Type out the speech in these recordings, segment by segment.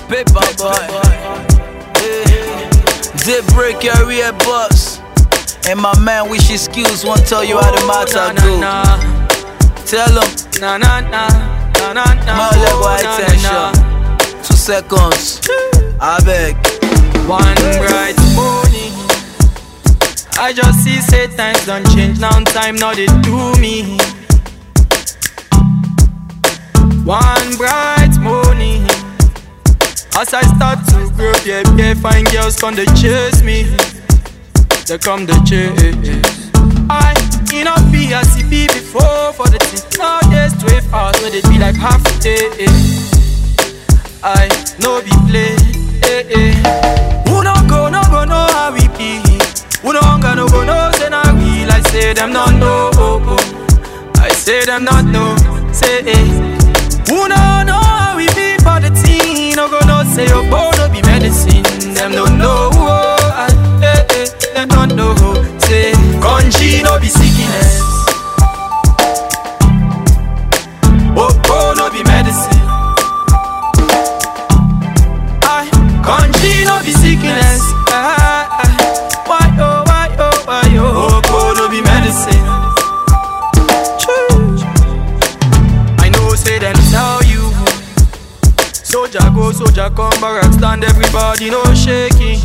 Paper boy. Yeah. They break your ear bus. And my man wish his skills won't tell you how the matter na, go. na, Tell him, na, na, na, na, na, na, my level oh, high na, tension. Two seconds. I beg. na. One bright morning, I just see say times don't change. Now time now they do me. One bright morning, as I start to grow, yeah, yeah, fine girls come to chase me. They come to chase. I in a be as it be before for the thing. Nowadays 12 hours where they be like half a day. I no be play. Eh, eh. Who no go, no go, know how we be. Who no hunger, no go, no say na real. I say them not know. Oh, oh. I say them not know. Say eh. Who no know how we be for the team. No go, no say your boy no be medicine. Them don't know. Oh, I, eh, eh. Them don't know. Say country no be sickness. Oh, oh no be medicine. I country no be sickness. Ah, ah. Why oh why oh why oh oh no be medicine. Choo. I know say them tell you. Soldier go, soldier come, barrack stand, everybody no shaking.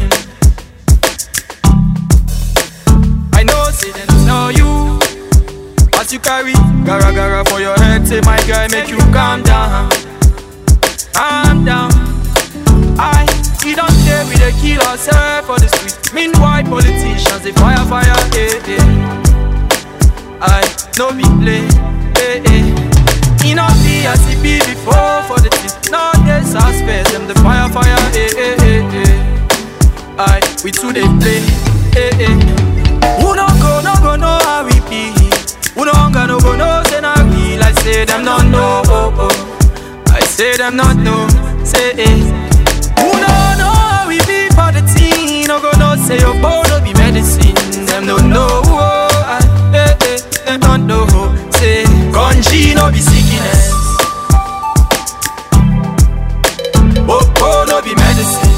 I know say them tell you. As you carry gara gara for your head, say my guy make you calm down, calm down. I we don't care we dey kill ourselves for the street. Meanwhile politicians they fire fire eh eh. I no be play eh eh. E no be as e be before for the thing. No dey suspect them the fire fire eh eh eh eh. I we too dey play eh eh. Who no go no go know how we be. Who no hunger no go know say na real. I say them not know oh oh. I say them not know say eh. Who no know how we be for the team? No go no say your boy no be medicine. Them no know. Oh, I, eh, eh, them don't know. Say country no be sickness. Oh, oh no be medicine.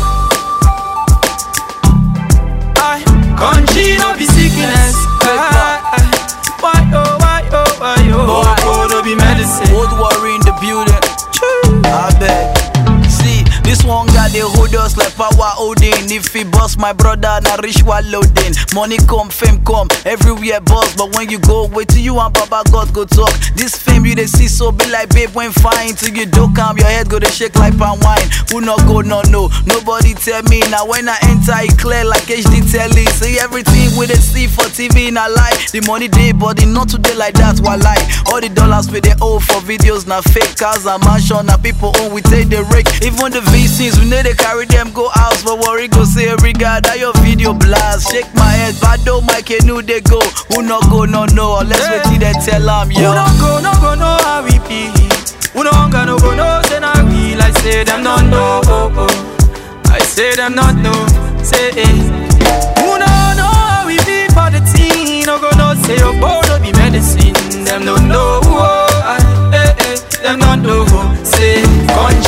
I country no be sickness. Ah, ah, why oh why oh why oh oh, oh no be medicine. Old worry in the building. I beg. See, this one guy they hold us like power holding. If he bust my brother, na rich while loading. Money come, fame come, everywhere boss. But when you go, wait till you and Baba God go talk. This fame you they see so be like babe when fine. Till you do calm, your head go to shake like palm wine. Who not go, no no. Nobody tell me now when I enter it clear like HD telly. See everything we they see for TV in a lie. The money day, but it not today like that. While lie, all the dollars we they owe for videos now fake cars and mansion. Now people own we take the rake. Even the VCs we know they carry them go out. But worry go say every guy that your video blast. Shake my head, but don't my canoe they go. Who not go, no no. Unless we till they tell them Who yo. no go, no go, know how we be. Who no hunger, no go, no say na real. I say them not know. Oh, oh. I say them not know. Say eh. Who no know how we be for the team. No go, no say your boy no be medicine. Them no know. Oh, I, eh, eh. Them not know. Say country